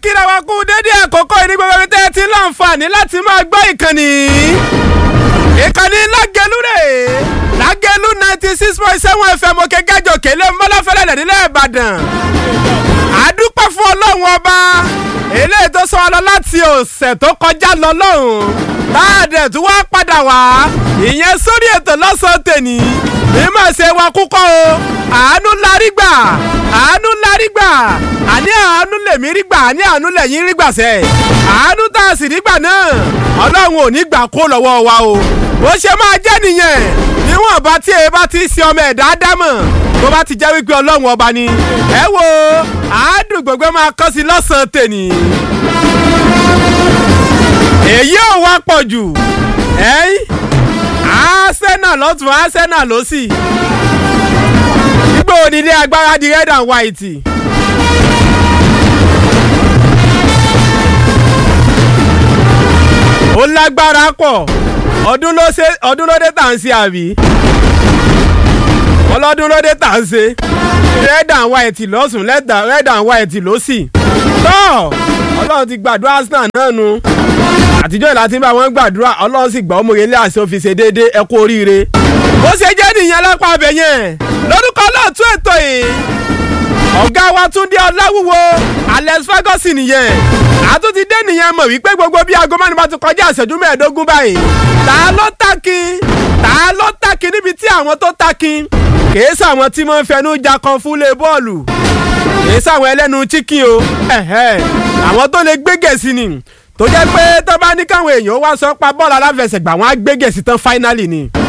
kíra wa kú dédé àkókò yìí ní gbogbo ibi tẹ́ ẹ ti ń láǹfààní láti máa gbọ́ ìkànnì. ìkànnì lágẹ̀lú rè lágẹ̀lú ninety six point seven fm òkè gẹ́jọ kélé mọ́láfẹ́lẹ́ nílẹ̀ ìbàdàn. àdúpẹ́ fún ọlọ́run ọba eléyìí tó sọ wa lọ láti ọ̀sẹ̀ tó kọjá lọ lọ́hùn. táàdẹ̀ tí wọ́n padà wá ìyẹn sórí ètò lọ́sàn-án tèní mímọ̀ ṣe wa kúkọ́ o àánú larí gbà àánú larí gbà àní àánú lèmi rí gbà àní àánú lẹ́yìn rí gbà sẹ́ àánú tá a sì rí gbà náà ọlọ́run ò ní gbà kó lọ́wọ́ wa o bó ṣe máa jẹ́ nìyẹn níwọ̀n bá tí ẹ bá ti ṣe ọmọ ẹ̀dá dámọ̀ tó bá ti jẹ́ wípé ọlọ́run ọba ni ẹ wo àádùn gbogbo máa kọ́ sí lọ́sàn-án tèní èyí ò wá pọ̀ jù ẹ̀yìn arsenal lọ́tún arsenal lọ́sì gbígbó onílé agbára di red and white. ó lágbára pọ̀ ọdún ló ṣe ọdún ló dé tà ń ṣe àbí ọlọ́dún ló dé tà ń ṣe red and white lọ́sùn red and white lọ́sì tọ́ ọlọ́run ti gbàdúrà arsenal náà nu àtijọ́ ìlà tí ń bá wọn gbàdúrà ọlọ́run sì gbà ọmọye ilé àṣẹ òfin ṣe déédéé ẹ kú oríire. bó ṣe jẹ́ nìyẹn lápá abẹ yẹn lórúkọ lóòtú ètò yìí ọ̀gá wa Túndé Ọláwúwo Alex Ferguson nìyẹn àtúntí dé nìyẹn mọ̀ wípé gbogbo bí aago mẹ́rin bá ti kọjá ìṣẹ́jú mẹ́ẹ̀ẹ́dógún báyìí ta ló takin ta ló takin níbi tí àwọn tó takin kìí sàwọn tí wọ́n ń fẹnu ja kan fúnlé bọ́ọ̀lù kìí sàwọn ẹlẹ́nu chicken o àwọn tó lè gbé gẹ̀ẹ́sì ni tó jẹ́ pé tó bá ní káwọn èèyàn wá sọ pa bọ́ọ̀lù aláfẹsẹ̀gbà wọn á gbé gẹ̀ẹ́sì tán fáínálì ni